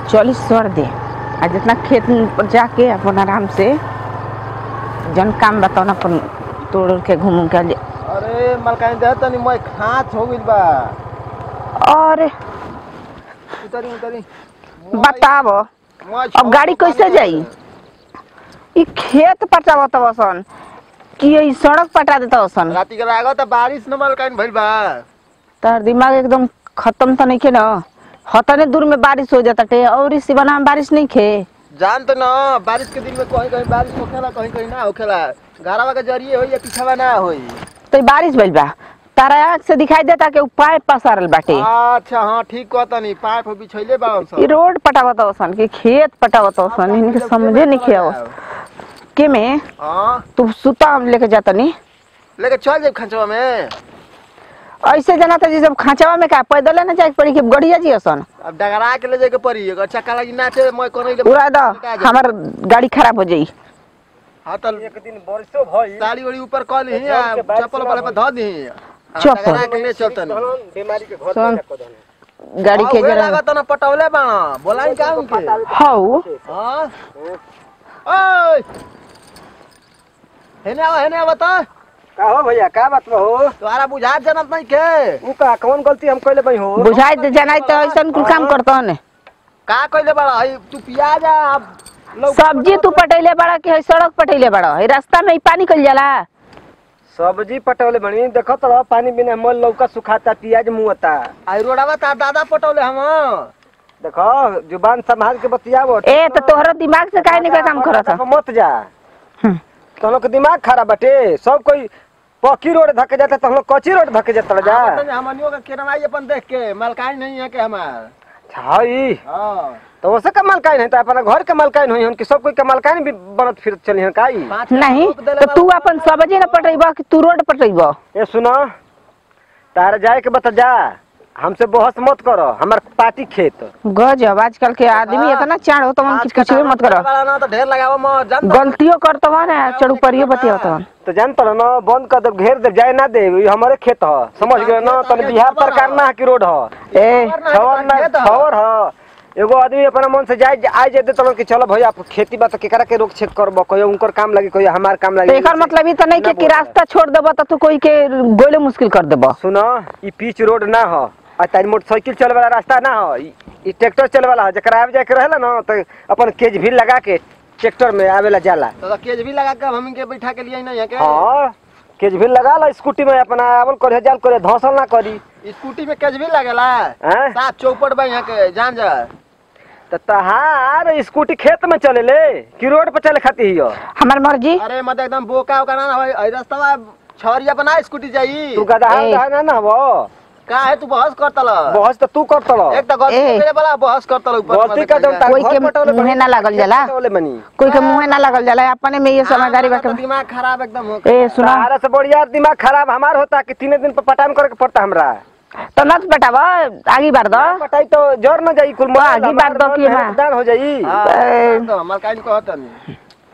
चालीस सौ दे आ जितना खेत पर जाके अपन आराम से जन काम बताओ ना अपन तोड़ उड़ के घूम उम के ले अरे मलकाई दे तनी मैं खाँच हो गइल बा और उतरी उतरी बताव मैं अब गाड़ी कैसे जाई ई खेत पटावत सन कि ई सड़क पटा देता सन राती के लागत बारिश न मलकाई भइल बा तार दिमाग एकदम खत्म तो नहीं खे ना हतने दूर में बारिश हो जाता टे और इस सिवाना में बारिश नहीं खे जान तो न बारिश के दिन में कहीं कहीं बारिश होखेला कहीं कहीं ना होखेला घरवा के जरिए होई या पीछावा ना होई तो ई बारिश भइल बा तारा आँख से दिखाई देता कि उपाय पसारल बाटे अच्छा हाँ ठीक कहतनी पाइप बिछैले बा हम ई रोड पटावत सन कि खेत पटावत सन इनके समझे नहीं खे आवत। के में हाँ तू सुता हम लेके जाता नहीं लेके चल जाए खंचवा में ऐसे जना था जी जब खांचावा में का पैदल ना जाए पड़ी कि गड़िया जी सन अब डगरा के ले जाके पड़ी अगर चक्का लगी नाचे मैं कोनो उड़ा दो हमार गाड़ी खराब हो जाई हाँ तो एक दिन बरसो भई साड़ी वाड़ी ऊपर कल ही चप्पल वाले पे धो दी चप्पल। डगरा के ले चलतन बीमारी के घर सुन गाड़ी के जरा लागत न पटौले बा बोलाई का उनके हौ हां ओए हेने आवा हेने आवा तो का हो भैया का बात बा हो तुम्हारा बुझात जनत नहीं के ऊ का कौन गलती हम कइले बई हो बुझाई दे जनाई तो ऐसा कुल काम करता ने का कइले बड़ा हई तू पियाज आ अब लौका सब्जी तू पटैले बड़ा कि है सड़क पटैले बड़ा है रास्ता में ही पानी कल जाला सब्जी पटौले बनी देखत रह पानी बिना मल लौका सुखाता पियाज मुआता आई रोडवा तार दादा पटौले हम देखो जुबान संभाल के बतियावो ए तो तोहरा दिमाग से काहे नहीं का काम करत रास्ता पे मत जा हम्म। तो लोग के दिमाग खराब बाटे सब कोई पक्की रोड धके जाता तो हम लोग कच्ची रोड धके जाता जा हमनियो का केरवाई अपन देख के मलकाई नहीं है के हमार हाई हां तो वैसे का मालकाइन है तो अपना घर के मालकाइन होई हन कि सब कोई के मालकाइन भी बनत फिर चली हन काई पाँच नहीं लाख देले तो तू अपन सब्जी ना पटैबा कि तू रोड पटैबा ए सुनो तार जाए के बता जा हमसे बहस मत करो हमार पार्टी खेत गजब आजकल के आदमी इतना चाड़ हो तो मन पाँच कुछ भी मत करो कट्ठा ना तो ढेर लगावा मत जान गलतियों करतो ना चढ़ू परियो बतियो तो तो जानत रह न बंद कर दे घेर दे जाए ना दे ई हमारे खेत ह समझ गए ना तने बिहार सरकार ना है कि रोड ह ए छवर ना छवर ह एगो आदमी अपना मन से जाए आ जाए दे तो कि चलो भैया आप खेती बात केकरा के रोक छेक करबो कोई उनकर काम लगी कोई हमार काम तो लगी एकर मतलब ई तो नहीं के कि रास्ता छोड़ देबो तो तू कोई के गोले मुश्किल कर देबो सुनो ई पीच रोड ना ह आ तारी मोटरसाइकिल चले वाला रास्ता ना ह ई- ई ट्रैक्टर चले वाला ह जकरा आवे जाए के रहेला ना तो अपन केज भी लगा के ट्रैक्टर में आवेला जाला तो केज भी लगा के हम के बैठा के लिए नहीं है के हाँ केज भी लगा ला स्कूटी में अपना आवल करे जाल करे धौसल ना करी स्कूटी में केज भी लगेला हैं साफ चौपट बा यहाँ के जान जा तो तहार स्कूटी खेत में चले ले कि रोड पर चले खाती हियो हमार मर्जी अरे मत एकदम बोका ओका ना होई अई रास्ता छवरिया बना स्कूटी जाई तू गधा ए। गधा ना ना हो का है तू बहस करतल बहस तो तू करत रह एक तो गलती ए। करे वाला बहस करतल ऊपर गलती का दम कोई के मुंहे ना लागल जाला। बनी कोई के मुंह ना लगल जाला अपने में ये समझदारी हाँ, बाके तो दिमाग खराब एकदम हो ए सुना तारा से बढ़िया दिमाग खराब हमार होता कि तीन दिन पर पटान करे के पड़ता हमरा तो नच बेटावा आगे बार दो पटाई तो जर न जाई कुल आगे हमार बार दो कि मन हाँ। दान हो जाई हाँ, ए। तो मलकाइन कहत नहीं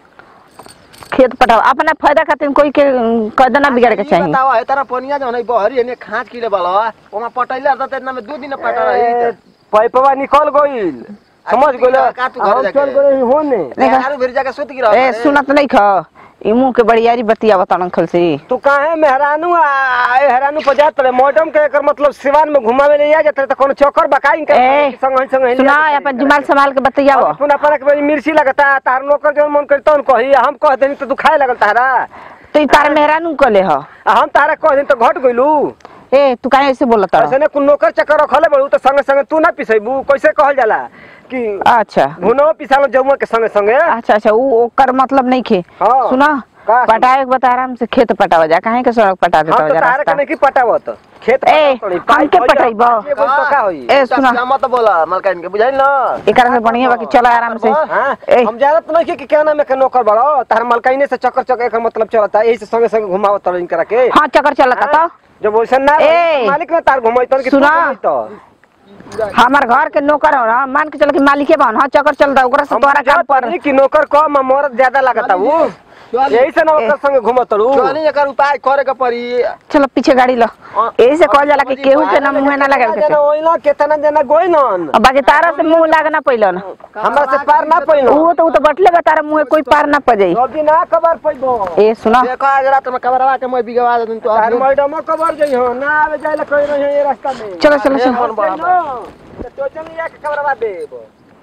खेत पटावा अपना फायदा खातिर कोई के कदम ना बिगाड़ के ई चाहिए बतावा है तारा पनिया जो है बहरी है खाँच किले वाला ओमा पटैले रहता त इतना में दो दिन पटा रही ए, पैपवा निकल गइल समझ तू गइल का तू घर हम जाके? चल गए होने देखा। यार फिर जाके सुत गिरा ए सुनत नहीं खा ई मुंह के बड़ियारी बतिया बता अंकल से तू काहे मेहरानू आ ए हेरानू पर जात रहे मैडम के एकर मतलब सिवान में घुमावे ले आ जात रहे त कोनो चक्कर बकाई के ए, संग संग सुना अपन जुमाल संभाल के बतियावो अपन अपन के मिर्ची लगता तार नौकर जो मन करता उन कही हम कह देनी तो दुखाए लगल तारा तो ई तार मेहरानू कले ह आ हम तारा कह देनी तो घट गइलू ए तू काहे ऐसे बोलत रह ऐसे ने कुल नौकर चक्कर रखले बड़ू तो संगे संगे तू ना पिसैबू कैसे कहल जाला कि अच्छा भुनो पिसालो जमुआ के संगे संगे अच्छा अच्छा उ ओकर मतलब नहीं खे हाँ। सुना का सुना? पटाए के बता आराम से खेत पटावा जा काहे के सड़क पटा देता हम तो जा तारा के रास्ता नहीं पटावत खेत ए, पटावत रही। हम के पाइप पटैबो? ये बोल तो का होई ए सुना मत बोला मलकाइन के बुझाइल ना एकरा से बढ़िया बाकी चला आराम से हाँ? ए हम जानत नहीं कि क्या नाम है के नौकर बड़ो तार मलकाइने से चक्कर चक्कर एकर मतलब चलता यही से संगे संगे घुमावत तरह इनकरा के हाँ चक्कर चलता तो जब वैसा ना ए! रही, मालिक ना तार घुमाई तन कि तू सुना। घुमाई तो हमार घर के नौकर हो ना मान के चल के मालिके बन हाँ चक्कर चलता ओकरा से हम तोरा काम जानत पर नहीं कि नौकर कम आ मरद ज्यादा लगता वो चल यही से ना ओकर संगे घूमत रहू चल एकर उपाय करे के पड़ी चलो पीछे गाड़ी लो यही से कहल जाला कि केहू के ना मुंह ना लगावे के जना चाही। ओइला केतना जना गोइनन अब बाकी तारा से मुंह लागना पहिलन हमरा से पार ना पइलो वो तो वो तो बटले बा तारा मुंह कोई पार ना पजाई सब दिन ना खबर पइबो ए सुनो देखो आज रात में कबरवा के मैं बिगवा दे तो तार मैडम खबर जई हो ना आवे जाइला कोई नहीं ये रास्ता में चलो चलो चलो मन बड़ा तो तो चल लिया के खबरवा देब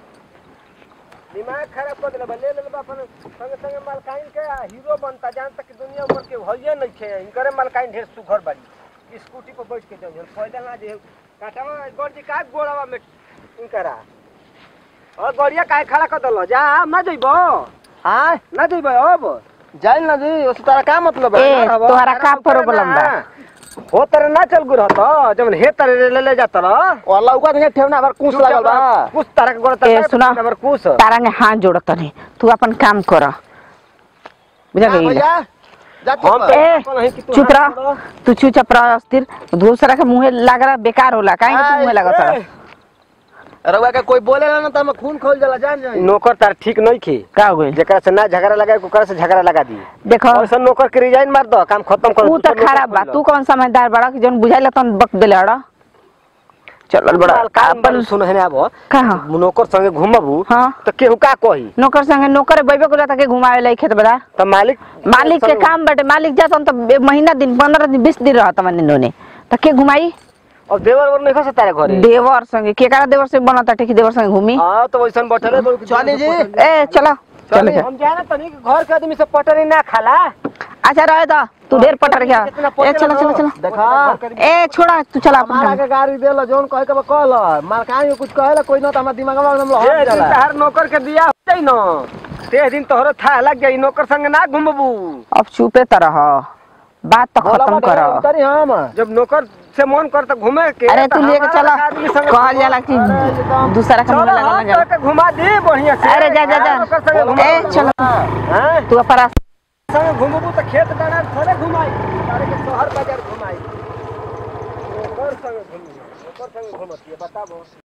दिमाग खराब कर देले ले ले अपन संगे संगे मालकाइन के हीरो बनता जान तक दुनिया भर के होइए नहीं छे इनकरे मालकाइन ढेर सुघर बाड़ी स्कूटी पर बैठ के जाइए पहले ना जे काटावा गड़जी का गोड़ावा में इनकरा और गड़िया काहे खड़ा कर दलो जा ना जइबो हां ना जइबो अब जाइल ना जी उस तारा का मतलब है ए तोहरा का प्रॉब्लम बा हो तर ना चल गुर हतो जब हे तर ले ले जात रह वाला उका नहीं ठेवना बार कुछ लागल बा कुछ तरह के गोड़ ए, सुना। नंबर कुछ तारा ने हाथ जोड़त नहीं तू अपन काम कर बुझा हाँ, गई भैया जा चुप हम कर। ए अपन है कि तू चुप हाथ रह तू चुपचाप रह अस्थिर दूसरा के मुंह लग रहा बेकार होला काहे के तू मुंह लगत रह रउआ के कोई बोलेला ना त हम खून खोल जाला जान जाई नौकर तार ठीक नहीं खी का हो गइल जेकरा से ना झगड़ा लगा ओकरा से झगड़ा लगा दी देखो ऐसा नौकर के रिजाइन मार दो काम खत्म कर तू तो खराब बा तू कौन समझदार बड़ा कि जौन बुझाइला तन बक देले अड़ा चल बड़ा अपन अपन सुन है अब कहा नौकर संगे घूमबू हाँ तो केहू का कही नौकर संगे नौकर बैबे को जाता के घुमावे लाई खेत बड़ा तो मालिक मालिक के काम बाटे मालिक जाता तो बे- महीना दिन पंद्रह दिन बीस दिन रहता मन इन्होंने तो के घुमाई और देवर वर नहीं खस तारे घरे देवर संगे केकरा देवर से बनता टेकी देवर संगे घूमी हां तो वैसन बैठले चली जी ए चलो चल जा। हम जाना तनी कि घर के आदमी से पटरी ना खाला अच्छा रहे दो तू ढेर पटर गया ए चलो चलो चलो देखा ए छोड़ा तू चला अपन हमारा काम। के गाड़ी देला जोन कहे के कहल मालकान के कुछ कहेला कोई ना त हमरा दिमाग में एकदम ए लहर दिन जाला तहार नौकर के दिया हो जाई न ते दिन तोहरो था लग जाई नौकर संग ना घूमबू अब चुपे तो रह बात तो खत्म कर करी हम जब नौकर से मन कर तो घूमे के अरे तो तू लेके हमारा चला आदमी संग कहल जाला कि दूसरा का मुंह चलो लगा हम लगा तोके घुमा दी बढ़िया से अरे जा जा हमारा नौकर संगे जा घुमा ए दू। चलो हैं? तू अपन रास्ता संगे घूमबू तो खेत डाना थोड़े घुमाई तारे के शहर बाजार घुमाई नौकर संगे घूमी नौकर संगे घुमती है बताबो